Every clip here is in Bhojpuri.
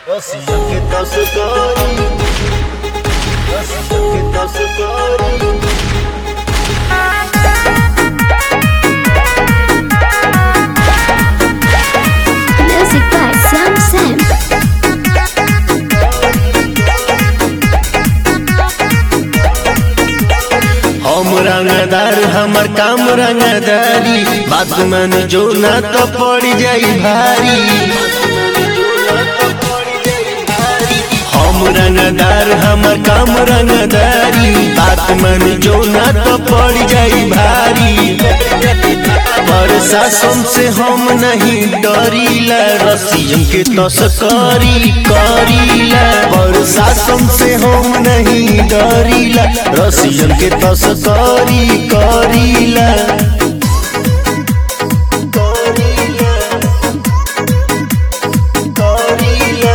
Assim que tá secando Assim que tá secando Music by Sam Sam. हम रंगदार हमर काम रंगदारी बात मन जो ना तो पड़ जाई भारी हम रंगदार हमर काम रंगदारी बात मन जो ना तो पड़ जाई भारी प्रशासन से हम नहीं डरीला रसियन के तस्करी करीला प्रशासन से हम नहीं डरीला रसियन के तस्करी करीला करीला करीला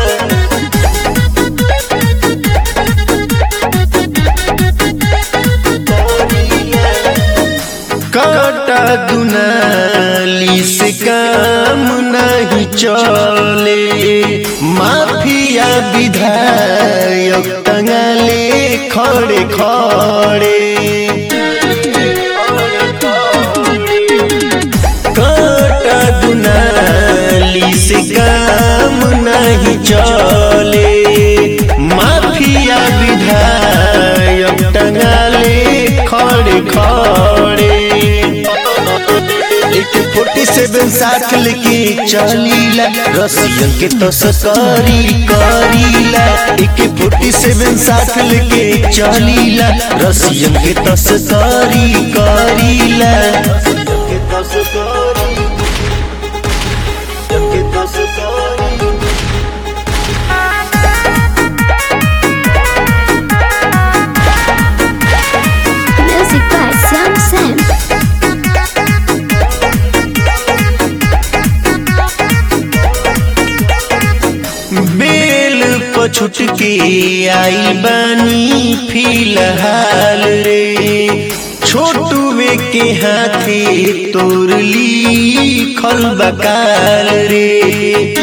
काटा दुनाली से काम नहीं चले माफिया विधायक टंगाले खड़े खड़े काटा दुनाली से काम नहीं चले माफिया विधायक टंगाले खड़े खड़े एक फोर्टी सेवन साथ लेके चलीला रसियन के तस्करी करीला एक फोर्टी सेवन साथ लेके चलीला रसियन के तस्करी करीला के तस्करी के तस्करी Music by Sam Sam. बेल पछुट के आई बानी फिलहाल रे छोटुए के हाथे तोरली खल बकाल रे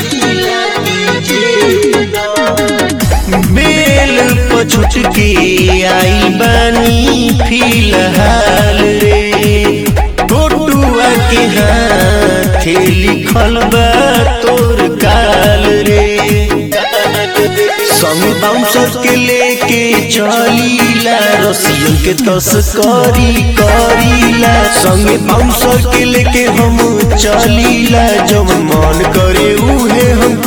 बेल पछुट के आई बानी फिलहाल रे छोटुआ के हाथे लिखल बा तोर काल रे संग बाउंसर के लेके चलीला रसियन के तस्करी करीला संग बाउंसर के लेके हम चलीला जब मन करे उहे हम